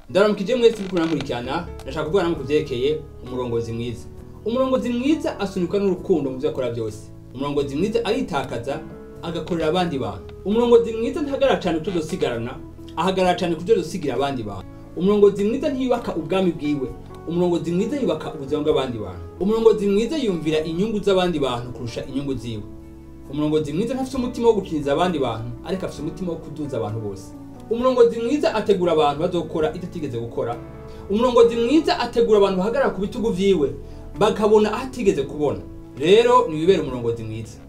ndaramukije mwese uriko murankurikirana ndashaka kuvuga namwe kuvyerekeye umurongozi mwiza umurongozi mwiza asunikwa n'urukundo mu vyo akora byose umurongozi mwiza aritakaza agakorera abandi bantu umurongozi mwiza ntahagarara cane kujo dosigarana ahagarara cane kujo dosigira abandi bantu umurongozi mwiza ntiyubaka ubwami bwiwe umurongozi mwiza yubaka ubuzima bw'abandi bantu umurongozi mwiza yumvira inyungu z'abandi bantu kurusha inyungu ziwe umurongozi mwiza ntafite umutima wo gukiniza abandi bantu ariko afite umutima wo kuduza abantu bose umurongozi mwiza ategura abantu bazokora ivyo atigeze gukora umurongozi mwiza ategura abantu bahagarara ku bitugu vyiwe bakabona aho atigeze kubona rero niwibere umurongozi mwiza